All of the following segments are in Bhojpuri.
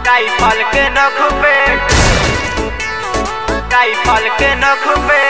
राइफल के नख पे राइफल के नख पे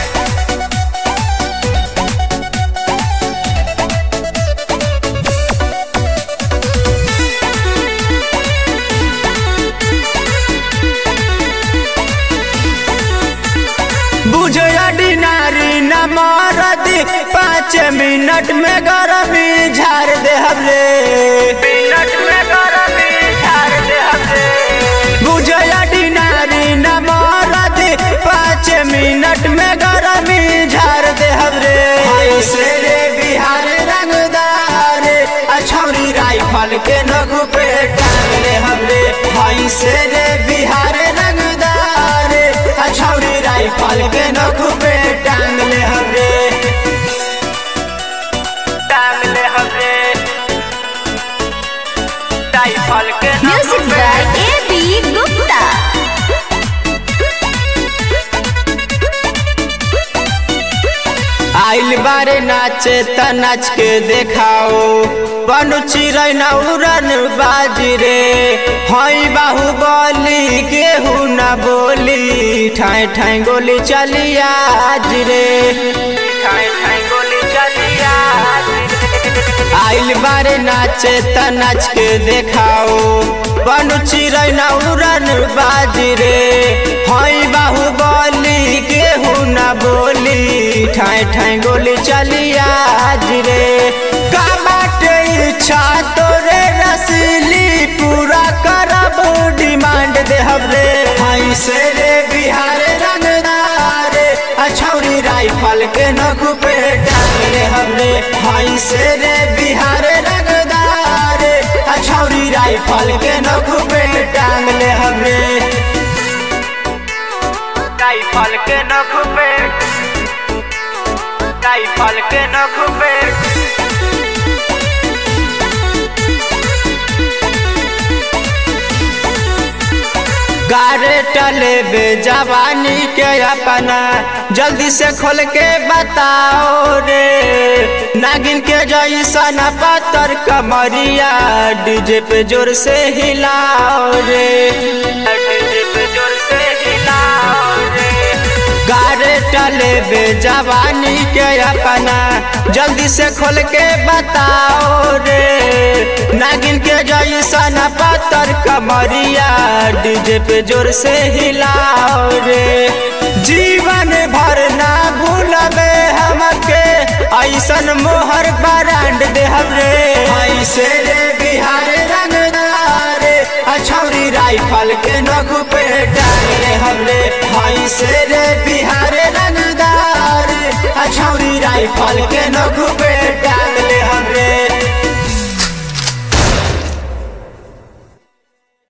बुझे डिनारी न मरद पाँच मिनट में गरमी झाड़ दे हमरे मिनट में गरमी झाड़ दे हमरे बुझे डिनारी न मरद पाँच मिनट में गरमी झाड़ दे हमरे ऐसे रे बिहार रंगदार अछौरी राइफल के नगु पे टांग ले हमरे ऐसे रे बिहार रंगदार अछौरी राइफल के नगु पे टांग ले हमरे टांग ले हमरे राइफल के नख Music Pay by A.B. Gupta. आइल बारे नाचे त नाच के देखाओ बनु चिरै न उड़न बाजी रे हई बाहुबली केहू न बोली ठाए ठाए गोली चली आज रे ठाई ठाई गोली चलिया आइल बारे नाचे त नाच के देखाओ बनु चिरै न उड़न बाजी रे हई बाहुबली केहू न बोली ठाए ठाए गोली चली आज रे का बाटे इच्छा तोरे रसीली पूरा करब डिमांड दे हमरे हई से रे बिहार रंगदार अछौरी राइफल के नख पे डाल रे हमरे हई से रे बिहार रंगदार अछौरी राइफल के नख पे टांग ले हमरे राइफल के नख पे राइफल के नख पे गारे टले बे जवानी के अपना जल्दी से खोल के बताओ रे नागिन के जैसन पत्थर कमरिया डीजे पे जोर से हिलाओ रे डीजे पे जोर से हिलाओ रे गारे टले बे जवानी के अपना जल्दी से खोल के बताओ रे नागिन के जैसन पत्थर कमरिया डीजे पे जोर से हिलाओ रे जीवन भर ना भूलबे हमके ऐसन मोहर बरांड दे हमरे ऐसे रे बिहार रंगदार अछौरी राइफल के नगु पे डाल रे हमरे ऐसे रे बिहार रंगदार अछौरी राइफल के नगु पे